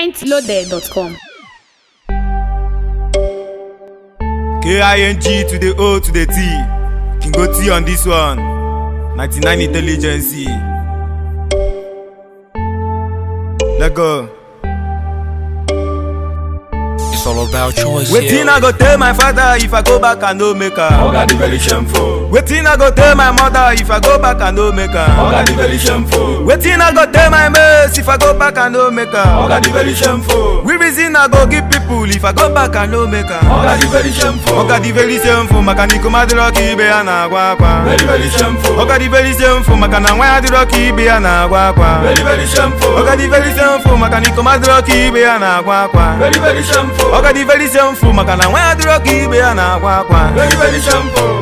mintloaded.com. K-I-N-G to the O to the T. Can go T on this one. 99 intelligence. Let go. It's all about choice. Waiting I go tell my father if I go back and no make her. Oga the very shameful. Waiting I go tell my mother if I go back and no make her. Oga the very shameful. Waiting I go tell my mates if I go back and no make her. Oga the very shameful. We reason I go give people if I go back and no make her. Oga the very shameful. Oga the very same for makaniko madroki ibe ya na agwa akwa. Very very shameful. Oga the very same for makana nwa ya dịrọka ibe ya na agwa akwa. Very very shameful. Oga the very same for makaniko madroki ibe ya na agwa akwa. Very very shameful. Oga the very same for makana nwa ya dịrọka ibe ya na agwa akwa. Very very shameful.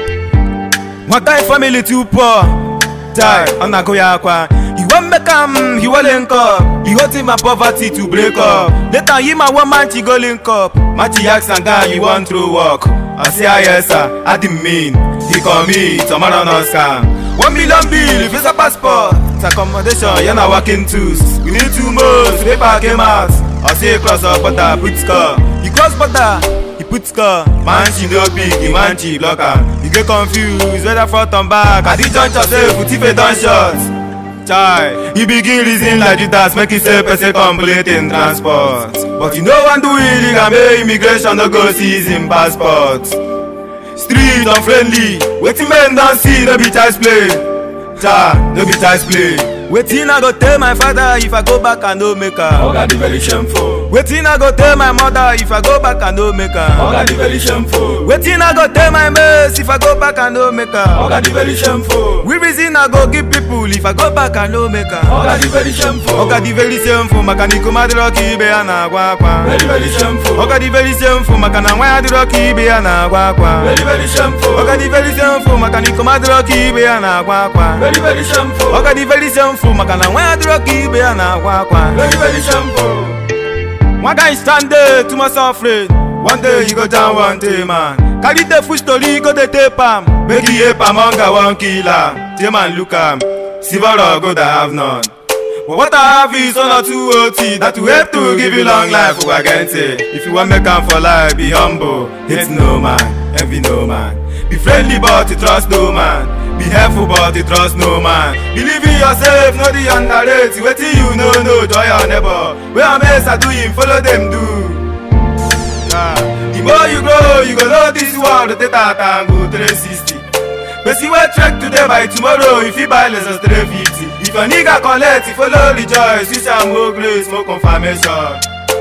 Nwata family too poor. Die, ọ na-agụ ya akwa. He wan make am, he wan link up. He hoping my poverty to break up. Later, him and one man, she go link up. Machi ask and guy, you want through work. I say, ah, yes, sir. I didn't mean. He call me, tomorrow no scam. One million bill, visa passport. It's accommodation, you're not working tools. We need two months, paper came out. I say, cross up border, put score. He cross border, he put score. Man, she no big, the man, she block am. You get confused, whether front and back. At the juncture, say, put if a done shot. Chai, he begin reason like Judas, make himself person complete in transport. But you know one do illegal, make immigration no go seize him passport. Street unfriendly, wetin men don see no be child's play. Cha, no be child's play. Wetin I go tell my father if I go back and no make am? Oga the very shameful. Wetin I go tell my mother if I go back and no make am? Oga the very shameful. Wetin I go tell my mates if I go back and no make am? Oga the very shameful. We reason I go give people if I go back and no make am? Oga the very shameful. Oga the very same for makaniko madroki ibe ya na agwa akwa. Very very shameful. Oga the very same for makana nwa ya dịrọka ibe ya na agwa akwa. Very very shameful. Oga the very same for makaniko madroki ibe ya na agwa akwa. Very very shameful. Oga the very same for makana nwa ya dịrọka ibe ya na agwa akwa. Very very shameful. One guy stand there too much afraid. One day you go down one day man. Carry the full story go dey tape am. Make he ape am hunger wan kill am. Tay man look am. Silver or gold I have none. But what I have is one or two OT that will help to give you long life Ugagente. If you want make am for life, be humble. Hate no man, envy no man. Be friendly but you trust no man. Be helpful but you trust no man. Believe in yourself, no the underrate. Wetin you know, no joy your neighbor. Where am I do him, follow them do. Ah, the more you grow, you go know this world rotate out and go 360. Person wey trek today by tomorrow, if you buy less than 350. If your nigga collect, you follow rejoice, wish am more grace, more confirmation.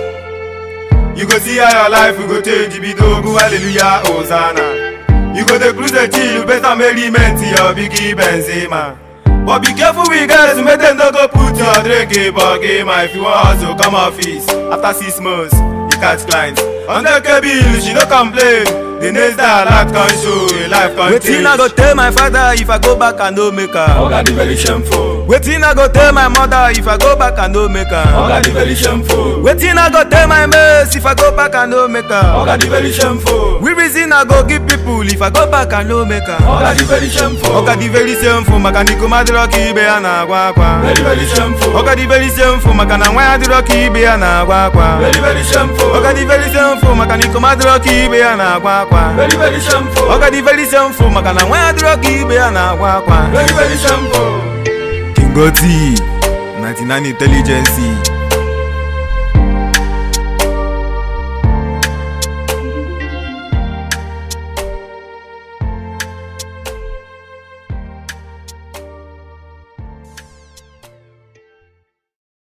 You go see how your life will go change, be dogu, hallelujah, hosanna. You go dey cruise the chill, better merriment to your biggie Benzema. But be careful with guys, make them no go put your drink in buggy, man. If you want hustle, come office. After six months, you catch clients. On the bill, she no complain. The next day, life can show, your life can Wetin I go tell my father if I go back and no make her? Oga the very shameful. Wetin I go tell my mother if I go back and no make her? Oga the very shameful. Wetin I go tell my mates if I go back and no make her? Oga the very shameful. We reason I go give people if I go back and no make her. Oga the very shameful. Oga the very same for makaniko madroki ibe ya na agwa akwa. Very very shameful. Oga the very same for makana nwa ya dịrọka ibe ya na agwa akwa. Very very shameful. Oga the very same for makaniko madroki ibe ya na agwa akwa. Very very shameful. Oga the very same for makana nwa ya dịrọka ibe ya na agwa akwa. Very very shameful. King Oti, 99 Intelligence.